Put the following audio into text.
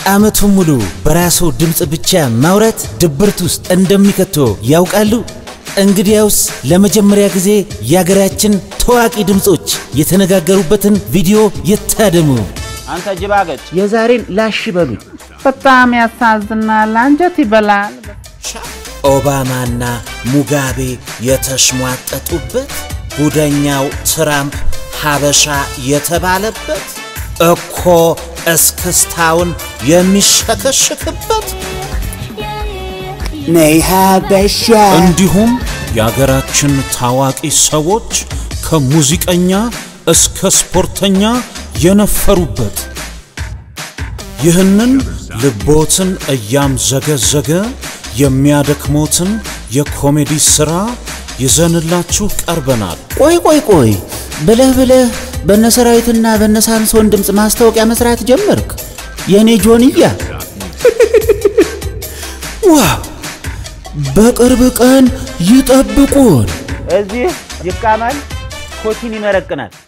ዓመቱን ሙሉ በራስዎ ድምፅ ብቻ ማውራት ድብርት ውስጥ እንደሚከቶ ያውቃሉ? እንግዲያውስ ለመጀመሪያ ጊዜ የአገራችን ታዋቂ ድምፆች የተነጋገሩበትን ቪዲዮ ይታደሙ። አንተ ጅባገጭ የዛሬን ላሽ በሉኝ። በጣም ያሳዝናል፣ አንጀት ይበላል። ኦባማና ሙጋቤ የተሽሟጠጡበት ጉደኛው ትራምፕ ሀበሻ የተባለበት እኮ እስክስታውን የሚሸከሽክበት ነይ ሀበሻ እንዲሁም የአገራችን ታዋቂ ሰዎች ከሙዚቀኛ እስከ ስፖርተኛ የነፈሩበት ይህንን ልቦትን እያምዘገዘገ የሚያደክሞትን የኮሜዲ ሥራ ይዘንላችሁ ቀርበናል። ቆይ ቆይ ቆይ ብለህ ብለህ በነ ሰራዊትና በነ ሳምሶን ድምፅ ማስታወቂያ መስራት ጀመርክ? የእኔ ጆንያ ዋው! በቅርብ ቀን ይጠብቁን። እዚህ ይቃማል፣ ኮቲን ይመረቅናል።